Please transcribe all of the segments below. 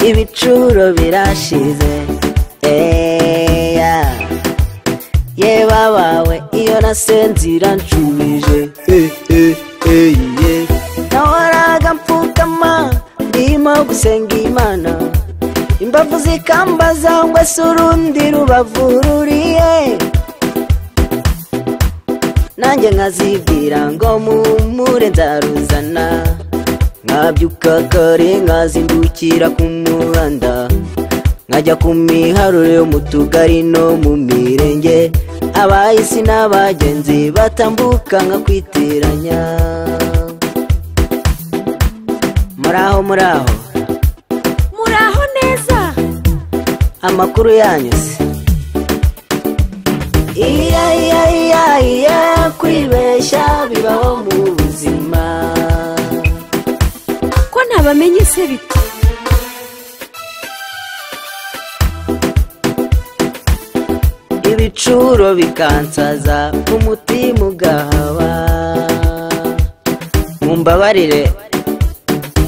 ibicuro birashize eya yeba bawe iyo nasinzira nshubije nahoraga mpfukama ndimo gusenga imana imbavu zikambaza ngo se urundi rubavu ruriye nanjye nkazibwira ngo mumure nzaruzana nkabyuka kare nkazindukira ku muhanda nkajya ku miharuro yo mu tugari no mu mirenge abahisi n'abagenzi batambuka nkakwitiranya muraho muraho muraho neza amakuru yanyuze iya iya iya iya kwibeshya bibaho mu buzima ko ntabamenye se bite ibicuro bikansaza umutima ugahaba mumbabarire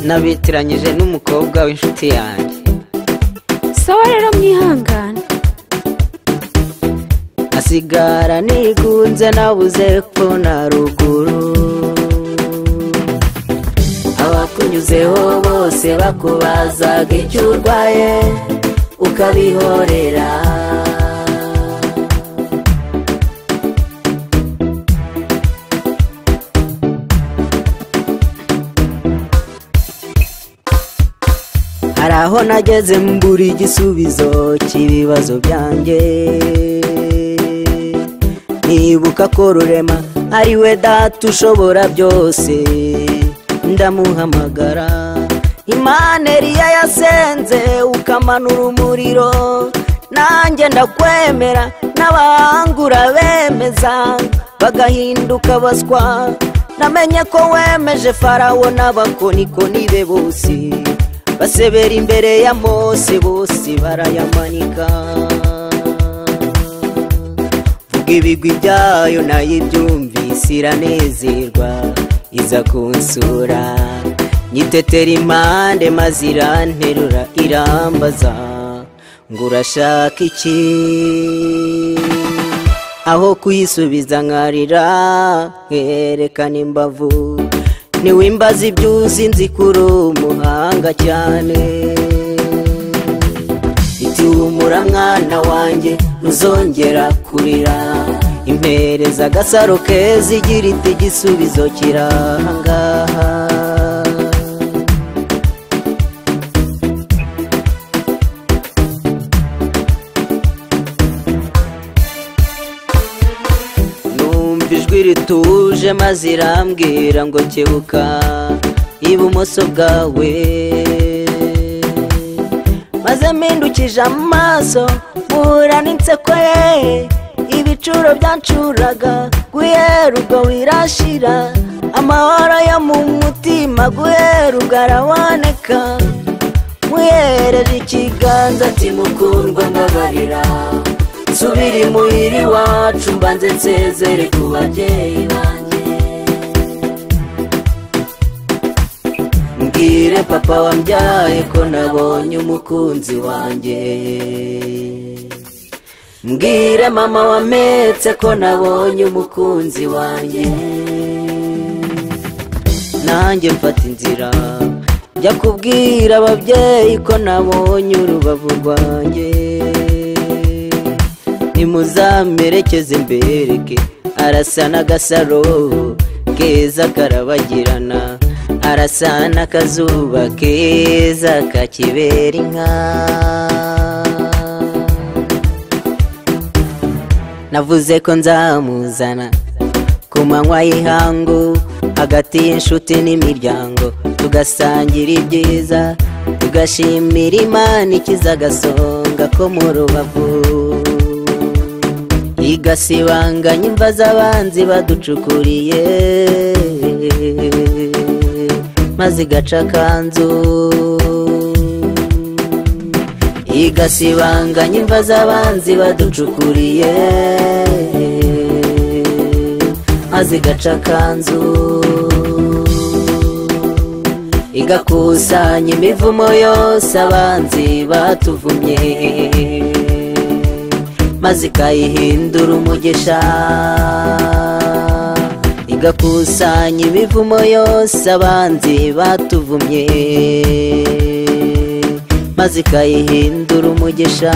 nabitiranyije n'umukobwa w'inshuti yanjye sawa rero mwihangane asigara nigunze nabuze ko na ruguru abakunyuzeho bose bakubazaga icyo urwaye ukabihorera hari aho nageze mbura igisubizo cy'ibibazo byanjye nibuka ko rurema ari we data ushobora byose ndamuhamagara imana eriya yasenze ukamanura umuriro nanjye ndakwemera n'abahangura bemeza bagahinduka baswa namenye ko wemeje farawo n'abakonikoni be bose basebera imbere ya mose bose barayamanika vuga ibigwi byayo nayo ibyumvise iranezerwa iza kunsura nyitetera impande maze iranterura irambaza ngo urashaka iki aho kuyisubiza nkarira nkerekana imbavu ntiwimbaze ibyo uzi nzi kuri umuhanga cyane iti humura mwana wanjye ntuzongera kurira impereza agasaro keza igira iti igisubizo kirahangaha numva ijwi rituje maze irambwira ngo kebuka ibumoso bwawe maze mpindukije amaso mpura n'inseko ye ibicuro byancuraga guhera ubwo wirashira amahoro yo mu mutima guhera ubwo araboneka muhereje ikiganza ati mukundwa mbabarira nsubira imuhira iwacu mbanze nsezere ku babyeyi banjye mbwire papa wambyaye ko nabonye umukunzi wanjye mbwire mama wametse ko nabonye umukunzi wanjye nanjye mfata inzira jya kubwira ababyeyi ko nabonye urubavu rwanjye nimuzamerekeze mbereke arasa n'agasaro keza karabagirana arasa n'akazuba keza kakibera inka navuze ko nzamuzana ku manywa y'ihangu hagati y'inshuti n'imiryango tugasangira ibyiza tugashimira imana ikiza agasonga ko mu rubavu igasibanganya imva z'abanzi baducukuriye maze igaca akanzu igasibanganya imva z'abanzi baducukuriye maze igaca akanzu igakusanya imivumo yose abanzi batuvumye maze ikayihindura umugisha igakusanya imivumo yose abanzi batuvumye maze ikayihindura umugisha